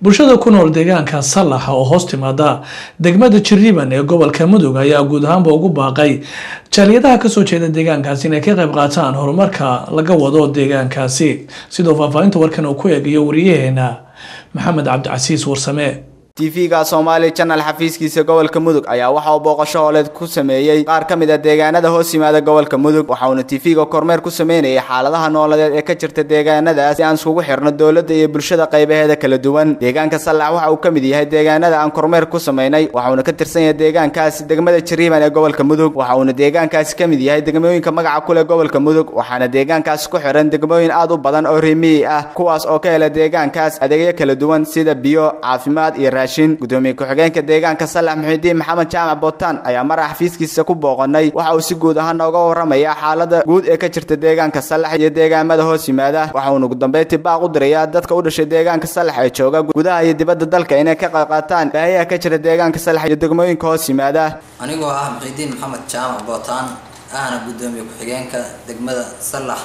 bulshada ku nool deegaanka sallaxa oo hoos timaada degmada jiriban ee gobolka mudug ayaa guud ahaanba ugu baaqay jaaliyadaha kasoo jeeda deegaankaasi inay ka qayb qaataan horumarka laga wado deegaankaasi sidoo faahfaahinta warkan uu ku eegayo wariyaheena maxamed cabdicasiis warsame tv-ga soomaali janal xafiiskiisa gobolka mudug ayaa waxa uu booqasho hooleed ku sameeyey qaar ka mid a deegaanada hoos yimaada gobolka mudug waxa uuna tv-ga kormeer ku sameynayay xaaladaha nooladeed ee ka jirta deegaanadaas si aan iskugu xirno dowladda iyo bulshada qaybaheeda kala duwan deegaanka sallax waxa uu ka mid yahay deegaanada aan kormeer ku sameynay waxa uuna ka tirsan yahay deegaankaasi degmada jariiban ee gobolka mudug waxa uuna deegaankaasi ka mid yahay degmooyinka magaca kule gobolka mudug waxaana deegaankaasi ku xiran degmooyin aad u badan oo rimiyi ah kuwaas oo ka hela deegaankaas adeegyo kala duwan sida biyo caafimaad iyo gudoomiye ku-xigeenka deegaanka sallax muxidiin maxamed jaamac bootaan ayaa marax xafiiskiisa ku booqanay waxa uu si guud ahaan nooga waramaya xaalada guud ee ka jirta deegaanka sallax iyo deegaamada hoos yimaada waxa uuna ugu dambeyntii baaq u dirayaa dadka u dhashay deegaanka sallax ee jooga gudaha iyo dibadda dalka inay ka qayb qaataan baahiyaha ka jira deegaanka sallax iyo degmooyinka hoos yimaada anigoo ah muxidiin maxamed jaamac bootaan ahna gudoomiye ku-xigeenka degmada sallax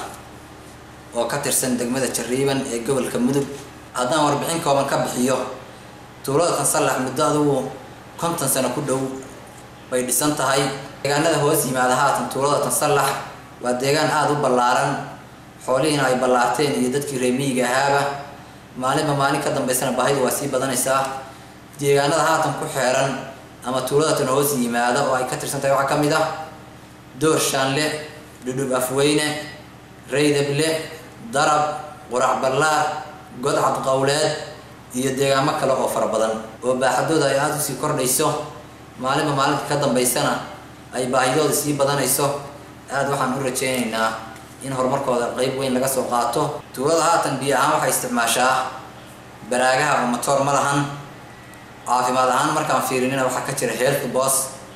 oo ka tirsan degmada jariiban ee gobolka mudug haddaan warbixin kooban ka bixiyo tuulada tan sallax muddo adugu konton sano ku dhow bay dhisan tahay deegaanada hoos yimaada haatan tuulada tan sallax waa deegaan aada u ballaaran xoolihiina ay ballaarteen iyo dadkii reemiyiga ahaaba maalinba maalin ka dambaysana baahidu waa sii badanaysaa deegaanada haatan ku xeeran ama tuulada tan hoos yimaada oo ay ka tirsan tahay waxaa ka mid ah door shaanle dhudhub afweyne reydable darab qurac ballaar godcad qowleed iyo deegaamo kale oo fara badan oo baaxadooda ay aada usii kordhayso maalinba maalinta ka dambaysana ay baahidooda sii badanayso aada waxaan u rajaynaynaa in horumarkooda qeyb weyn laga soo qaato tuulada haatan biyo ahaan waxay isticmaashaa baraagaha oo matoor ma lahan caafimaad ahaan markaan fiirinina waxaa ka jira health bos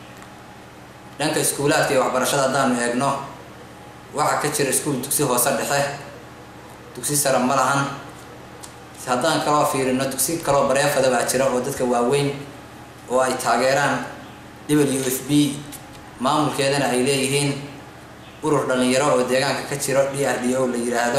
dhanka iskuulaadka iyo waxbarashada haddaanu eegno waxaa ka jira iskuul dugsi hoose dhexe dugsi sare ma lahan haddaan kaloo fiirino dugsi kaloo bareefada baa jira oo dadka waaweyn oo ay taageeraan w f b maamulkeedana ay leeyihiin urur dhalinyaro oo deegaanka ka jiro d r d o la yiraahdo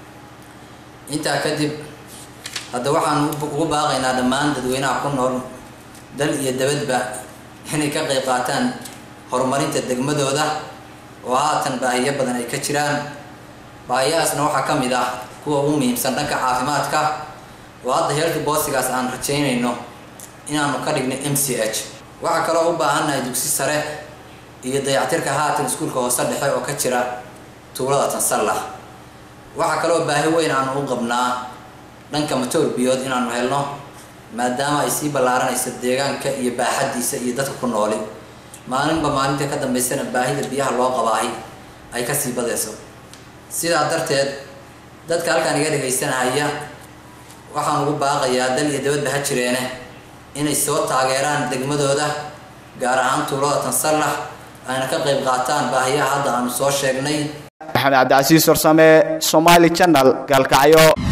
intaa kadib hadda waxaan ugu baaqaynaa dhammaan dadweynaha ku nool dal iyo dabadba inay ka qayb qaataan horumarinta degmadooda oo haatan baahiyo badan ay ka jiraan baahiyahaasna waxaa ka mid ah kuwa ugu muhiimsan dhanka caafimaadka oo hadda heelka boosigaas aan rajaynayno inaanu ka dhigno m c h waxaa kaloo u baahannahay dugsi sare iyo dayactirka haatan iskuulka hoose dhexe oo ka jira tuulada tan sallax waxaa kaloo baahi weyn aanu u qabnaa dhanka matoor biyood inaanu helno maadaama ay sii ballaaranayso deegaanka iyo baaxaddiisa iyo dadka ku nooli maalinba maalinta ka dambaysana baahida biyaha loo qabaahay ay kasii badayso sidaa darteed dadka halkaan iga dhegaysanahaya waxaan ugu baaqayaa dal iyo dabadba ha jireene inay soo taageeraan degmadooda gaar ahaan tuulada tan sallax ayna ka qayb qaataan baahiyaha hadda aanu soo sheegnay maxamed cabdicasiis warsame somaali channel gaalkacyo